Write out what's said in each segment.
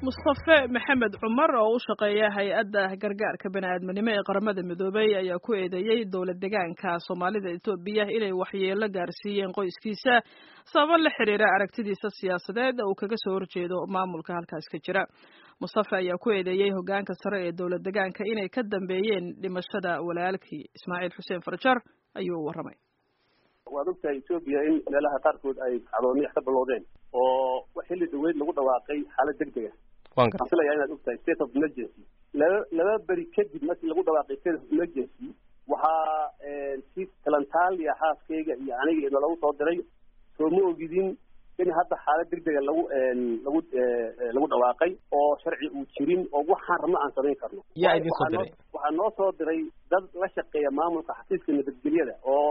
mustafe maxamed cumar oo u shaqeeya hay-adda gargaarka bani-aadminimo ee qaramada midoobay ayaa ku eedeeyey dowlad degaanka soomaalida etoobiya inay waxyeelo gaarsiiyeen qoyskiisa sababo la xiriira aragtidiisa siyaasadeed uu kaga soo horjeedo maamulka halkaas ka jira mustafe ayaa ku eedeeyey hogaanka sare ee dowlad degaanka inay ka dambeeyeen dhimashada walaalkii ismaaciil xuseen farjar ayuu u warramay waad ogtahay etoobiya in meelaha qaarkood ay cadoomiyax ka bilowdeen oo xilli dhaweyd lagu dhawaaqay xaalad degdega waxaan filayaa inaad ogtahay state of emergency laba laba beri kadib markii lagu dhawaaqay state of emergency waxaa si talantaaliya xaaskayga iyo aniga ina lagu soo diray soo ma ogidin in hadda xaalad degdega lagu lagu lagu dhawaaqay oo sharci uu jirin oo waxaan rabno aan samayn karno yaa idin soo diray waxaa noo soo diray dad la shaqeeya maamulka xafiiska nabadgelyada oo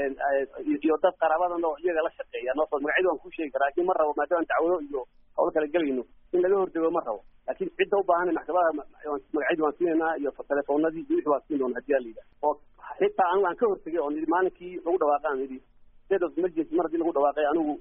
iyo dad qaraabadana oo iyaga la shaqeeya noo soo magacyada waan ku sheegi karaa laakiin ma rabo maadaama dacwado iyo hawl kala gelayno in laga hordego ma rabo laakiin cidda u baahan maxkamadaha magacyadii waan siinaynaa iyo telefoonadii iyo wixii waan siin doona hadii alayidha oo xitaa anigu aan ka hortegay oo nidhi maalinkii lagu dhawaaqaan nidhi state of emergency mar haddii lagu dhawaaqay anigu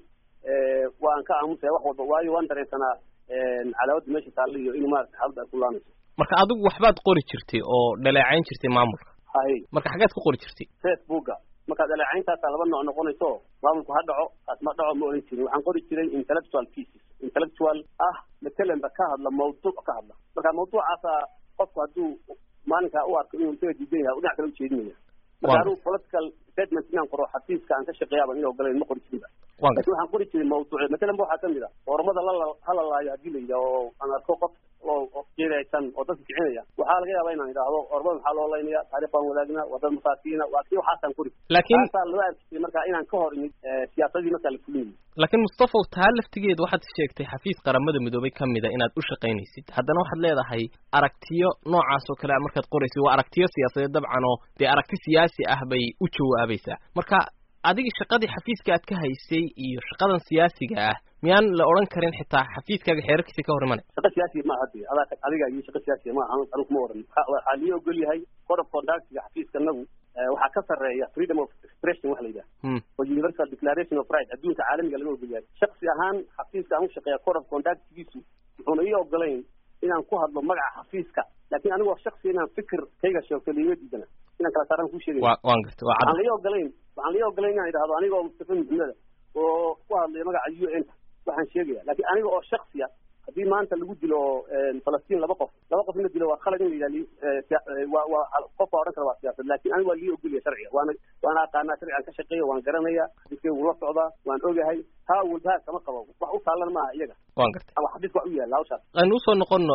waan ka aamusaya wax walba waayo waan dareensanaa cadaawada meesha taalla iyo in maarata xaaladda ay ku laanayso marka adigu waxbaad qori jirtay oo dhaleecayn jirtay maamulka haye marka xaggeed ku qori jirtay facebooka marka dhaleecayntaasa laba nooc noqonayso maamulku ha dhaco kaas ma dhaco ma oran jirin waxaan qori jiray intellectual pieces intellectual ah matalanba ka hadla mawduuc ka hadla marka mawduucaasa qofku hadduu maalinkaa u arko inuu isaga diidan yahay dhinac kale ujeedinaya marka anigu political statement inaan qoro xafiiska aan ka shaqeeyaaba in ogolayn ma qori jirinba lakin waxaan qori jiray mawduuc matalan ba waxaa kamid a ormada lala halalaayo haddii la yidhaha oo aan arko qof oo jeedaysan oo dadka kicinaya waxaa laga yaaba inaan idhaahdo ormada maxaa loo laynaya taarikh baan wadaagna waa dad masaakiina waa kii waxaasaan qori laakiin taasaa loo arkisay marka inaan ka hor imid siyaasadii markaa la fulinayay laakiin mustafaw taa laftigeeda waxaad sheegtay xafiis qaramada midoobay ka mida inaad u shaqaynaysid haddana waxaad leedahay aragtiyo noocaas oo kale markaad qoraysid waa aragtiyo siyaasadeed dabcan oo dee aragti siyaasi ah bay u jawaabaysaa marka adiga shaqadii xafiiska aad ka haysay iyo shaqadan siyaasiga ah miyaan la odhan karin xitaa xafiiskaaga xeerarkiisa ka hor imanay shaqa siyaasiya ma hadi adaa adiga iyo shaqa siyaasiya ma anigu kuma oran waxaa lii ogol yahay code of conductiga xafiiska nagu waxaa ka sarreeya freedom of expression waxa la yidhaha oo universal declaration of right adduunka caalamiga laga ogol yahay shaksi ahaan xafiiska aan u shaqeeya code of conductgiisu wuxuuna ii ogolayn inaan ku hadlo magaca xafiiska laakiin anigoo shaksi inaan fikir kayga sheegto liima diidana inaan kala saaraan ku sheegay waan gartay waa waxaan lii ogolayn waxaan lii ogolayn inaan idhahdo anigoo mustafa maxmeda oo ku hadlaya magaca u n waxaan sheegaya laakiin aniga oo shaksiya haddii maanta lagu dilo falastiin laba qof laba qof in la dilo waa khalad in la yidhah waa waa qof baa odhan kara waa siyaasad laakiin aniga waa lii ogolaya sharciga waana waana aqaanaa sharcigan ka shaqeeya waan garanaya xadiiskayga wula socdaa waan ogahay taa walbahaar kama qabo wax u taalan maaha iyaga waan gartay ama xadiiska wax u yaalla hawshaas aynu usoo noqono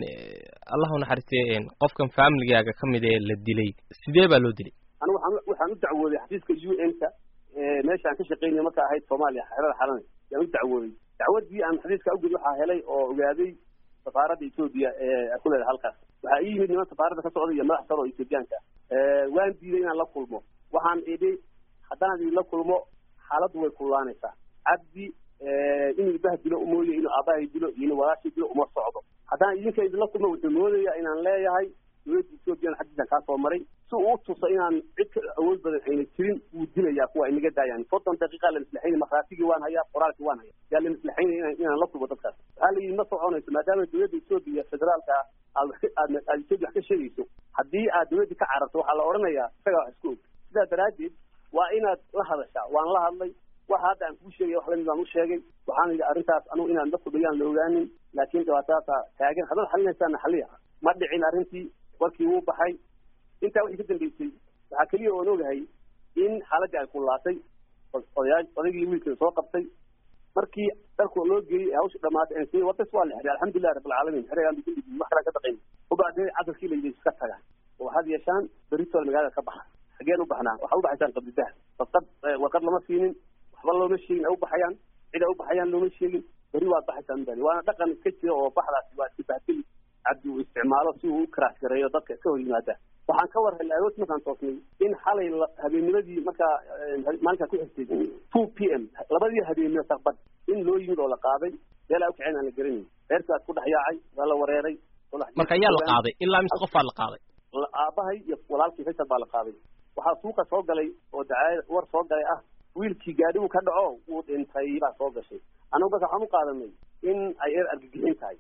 allah u naxariistay qofkan familigaaga ka mid ee la dilay sidee baa loo dilay anigu waxaan waxaan u dacwooday xafiiska u n ka meesha aan ka shaqeynaya marka ahayd soomaaliya xerada xalana yaan u dacwooday dacwadii aan xadiiska awgeed waxaa helay oo ogaaday safaaradda etoobiya ee ku leedahay halkaas waxaa ii yimid niman safaaradda ka socda iyo madax sare oo etoobiyaanka waan diiday inaan la kulmo waxaan idhi haddaan idinla kulmo xaaladdu way kullaanaysaa cabdi inuu ibaha dilo mooye inuu aabahay dilo iyo inuu walaashii dilo uma socdo haddaan idinka idinla kulmo wuxuu moodaya inaan leeyahay dowladda ethoobiyan xaggiisan kaa soo maray si uu tuso inaan cid ka awood badan ayna jirin wuu dilayaa kuwa inaga daayaan soddon daqiiqa la maslaxaynay markhaatigii waan hayaa qoraalkii waan hayaa yaa la maslaxaynaya inaan inaan la kulmo dadkaas waxaa la yidhi ma soconayso maadaama dowladda ethoobiya federaalka aad wax ka aad aad etoobiya wax ka sheegayso haddii aad dowladda ka cararto waxaa la odhanayaa isagaa wax isku og sidaa daraaddeed waa inaad la hadashaa waan la hadlay waxa hadda aan kuu sheegaya wax lamid baan u sheegay waxaan yidhi arrintaas anugu inaan la fudhiyaan la ogaanin laakiin dhibaatadaasa taagan haddaad xalinaysaana xaliya ma dhicin arrintii warkii wuu baxay intaa wixii ka dambeysay waxaa keliya oon ogahay in xaaladii ay kullaatay odayaa odaygii wiilkii soo qabtay markii dharku loo geeyey ee hawsha dhamaatay aan siiyey wartas waa la xiray alxamdulilah rabbilcaalamiin xerayaan bikin dhigin wax kalaan ka daqayn ubaadee casarkii la yidhi iska tagaan oo waxaad yeeshaan beritool magaalada ka baxa xageen u baxnaa waxaa u baxaysaan qabdidaha warqad warqad lama siinin waxba looma sheegin ay u baxayaan cid ay u baxayaan looma sheegin beri waad baxaysaan bani waana dhaqan iska jira oo baxdaasi waa iska bahtili cabdi uu isticmaalo si uu u karaas gareeyo dadka ka hor yimaada waxaan ka war helay aroos markaan toosnay in xalay habeennimadii markaa maalinkaa ku xigtay two p m labadii habeenimo saqbad in loo yimid oo la qaaday meel aa ukiceen aan la garanayn reerkaas ku dhex yaacay waa la wareeray marka ayaa la qaaday ilaa mise qofaa la qaaday aabahay iyo walaalkii faysal baa la qaaday waxaa suuqa soo galay oo dacaayad war soo galay ah wiilkii gaadhigu ka dhaco wuu dhintay baa soo gashay anagu marka waxaan u qaadanay in ay eer argagixin tahay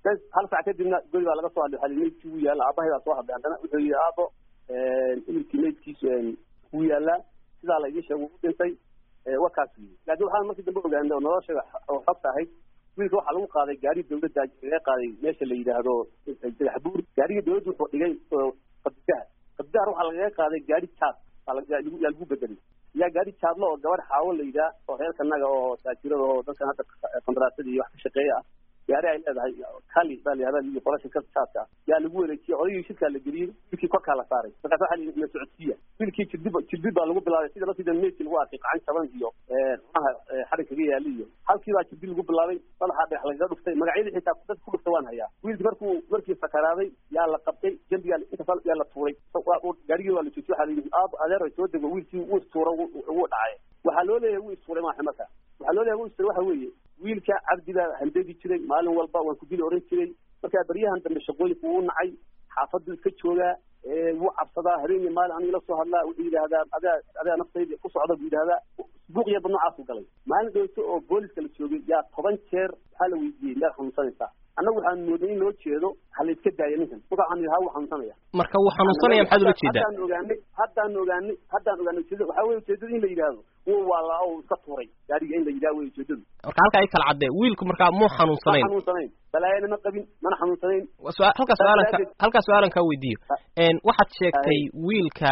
bes hal sac kadibna guri baa laga soo hadlay waxaa maydkii wuu yaalla aabahay baa soo hadlay haddana wuxuu yidhi aabo imilkii maydkiisu wuu yaallaa sidaa la idiin sheego u dhintay wakaas yii laakiin waxaan markii dambe ogaanay oo nolosha oo xogta ahayd wiilka waxaa lagu qaaday gaari dawladda laga qaaday meesha la yidhaahdo dagaxbuur gaariga dawladda wuxuu dhigay qabdidahar qabdidahar waxaa lagaga qaaday gaari jaad yaa lagu bedelay yaa gaari jaadlo oo gabadh xaawo la yidhaah oo reerkanaga oo taajirada oo dadkan hadda kondaraatada iyo wax ka shaqeeya ah gaari ay leedahay kali baa layihahda iyo qola shirkada jaadka ah yaa lagu wareejiyey odaygii shirkaa la geliyey wiilkii korkaa la saaray markaas waxaa la yidhi socodsiiya wiilkii jirdib jirdib baa lagu bilaabay sida laftiida meydkii lagu arkay qacan jaban iyo xumaha xarig kaga yaali iyo halkii baa jirdib lagu bilaabay madaxa dhex lagaga dhuftay magacyadii xitaa dad ku dhuftay waan hayaa wiilkii markuu markii sakaraaday yaa la qabtay jambigaa intaas yaa la tuuray gaarigii waa la joojiyey waxaa la yidhi aab adeer soo dego wiilkii wuu istuura wuu dhacay waxaa loo leeyahay wuu istuuray maaxa marka waxaa loo leeyahay wuu istuuray waxa weeye wiilka cabdi baa handadi jiray maalin walba waan ku dili oran jiray markaa baryahan dambe shaqooyinku wuu nacay xaafaddu iska joogaa wuu cabsadaa habeenii maalin aniga la soo hadlaa wuxuu yidhaahdaa adaa adaa naftayda ku socda buu yidhahdaa buuq yarba noocaasu galay maalin dhowto oo booliska la joogay yaa toban jeer waxaa la weydiiyey meel xanuunsanaysaa annagu waxaan moodnay in loo jeedo ha la iska daayo ninkan marka waxaan yidhi ha wuu xanuunsanaya marka wuu xanuunsanaya maxaad ula jeedaa haddaan ogaanay haddaan ogaanay haddaan ogaanay ujeedada waxaa weye ujeedada in la yidhaahdo wuu waalaa oo iska tuuray gaariga in la yidhaha wey ujeedadu marka halkaa ay kala caddee wiilku markaa muu ma xanuunsanayn xanuunsanayn balaayana ma qabin mana xanuunsanayn su- halkaa su-aalanka halkaa su-aalan kaa weydiiyo waxaad sheegtay wiilka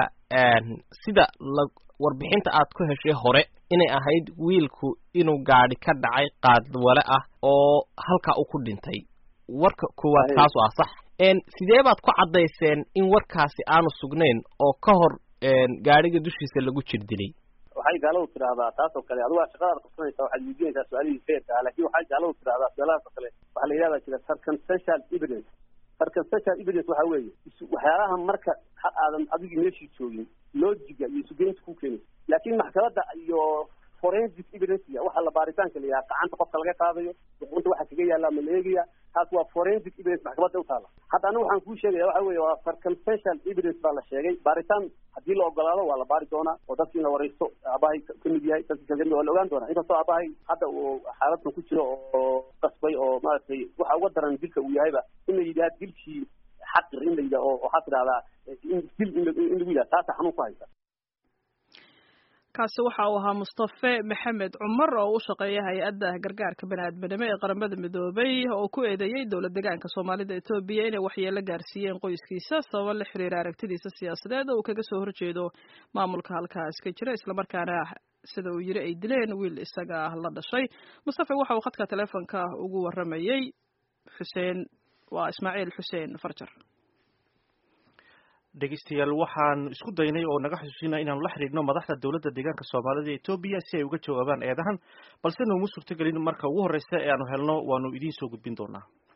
sida la warbixinta aad ku heshay hore inay ahayd wiilku inuu gaadhi ka dhacay qaadwale ah oo halkaa uu ku dhintay warka koowaad Ahe. kaasu ah sax sidee baad ku caddayseen in warkaasi aanu sugnayn oo ka hor gaadhiga dushiisa lagu jir dilay waxay gaaladu tidhaahdaa taas oo kale adigu waa shaqadaad qabsanaysaa waxaad weydiinaysaa su-aalihii feerka ah laakiin waxay gaaladu tidhaahdaa su-aalahaas oo kale waxaa la yidhahdaa jira circumstantial evidence circumstantial evidence waxaa weeye isu waxyaalaha marka ha aadan adigii meeshii joogin loojiga iyo isugeynta ku keenay laakiin maxkamadda iyo forensic evidence waxa la baaritaanka la yidhaha gacanta qofka laga qaadayo duqunta waxa kaga yaalla ma la eegaya taas waa forensic evidence maxkamadda u taala hadda anigu waxaan kuu sheegaya waxa weeye waa circumstantial evidence baa la sheegay baaritaan haddii la ogolaado waa la baari doonaa oo dadkii in la wareysto aabahay ka mid yahay dadkii kale kamid waa la ogaan doonaa inkastoo aabahay hadda uu xaaladkan ku jiro oo qasbay oo maaragtay waxa uga daran dilka uu yahayba in la yidhaha dilkii xaqir in la yidhaha oo waxaa tidhahdaa in dil in la- in lagu yidhaha taasa xanuun ku haysa kaasi waxa uu ahaa mustafe maxamed cumar oo u shaqeeya hay-adda gargaarka baniaadminimo ee qaramada midoobay oo ku eedeeyey dowlad deegaanka soomaalida etoobiya inay waxyeelo gaarsiiyeen qoyskiisa sababo la xiriira aragtidiisa siyaasadeed oo uu kaga soo horjeedo maamulka halkaas ka jira islamarkaana sida uu yiri ay dileen wiil isaga la dhashay mustafe waxa uu khadka taleefonka ugu waramayey xuseen waa ismaaciil xuseen farjar dhegeystayaal waxaan isku daynay oo naga xusuusina inaanu la xidhiidhno madaxda dowladda deegaanka soomaalida ee etoobiya si ay uga jawaabaan eedahan balse nooma suurtogelin marka ugu horreysa ee aanu helno waanu idiin soo gudbin doonaa